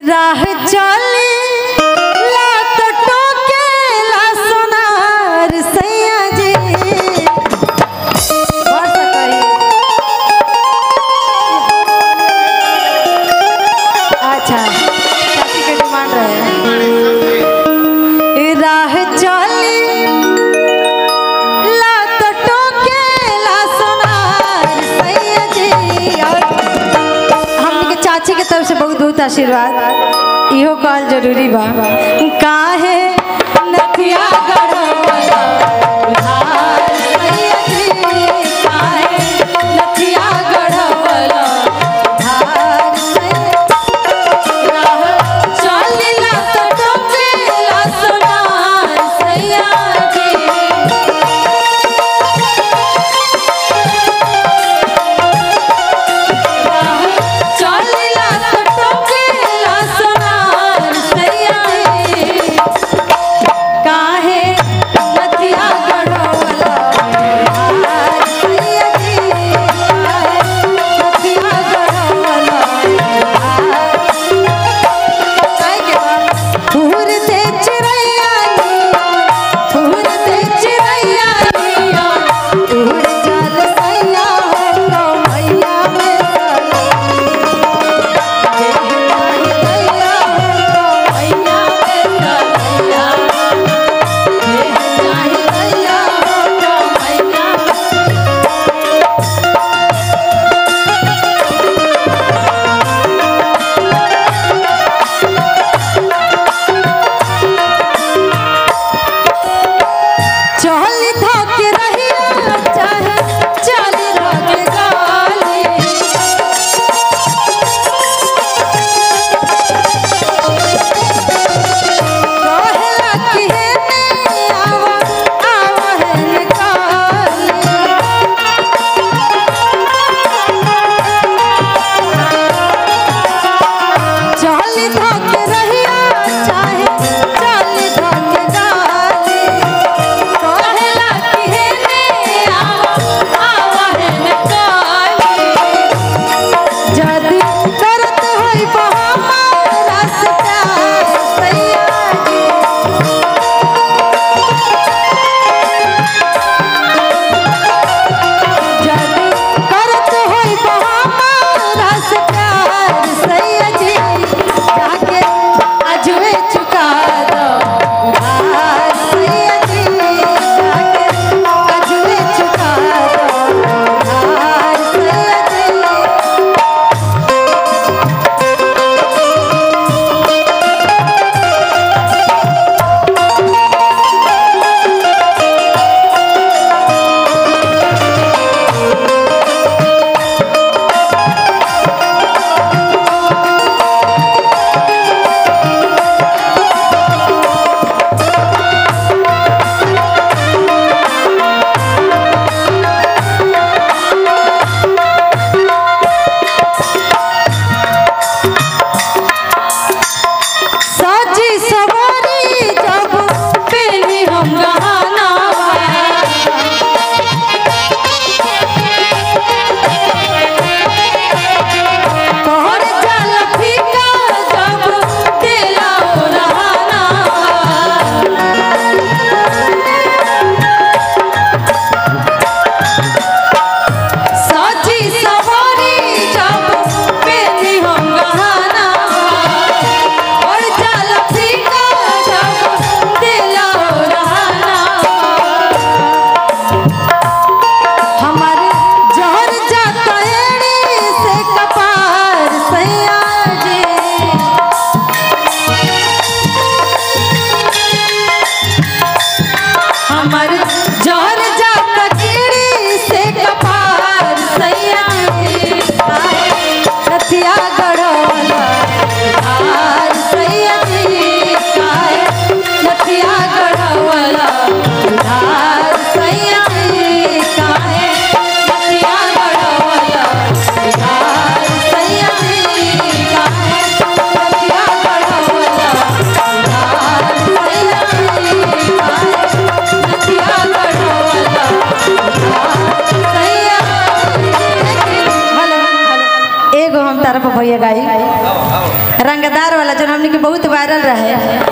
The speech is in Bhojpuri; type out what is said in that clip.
राह चली लात टोके ला सोनार सैया जी और सकई अच्छा चाची के डिमांड रहे राह चली लात टोके ला सोनार सैया जी और हमनी के चाची के तरफ से बहुत बहुत आशीर्वाद इहो कहल जरूरी बा काहे नथिया गढ़वला उधार सैया जी, काहे नथिया गढ़वला उधार सैया राह चलिला तो टोकेला सोनार सैया जी चलिला तो टोकेला सोनार सैया रे। काहे वाला जो हमने के बहुत वायरल रहे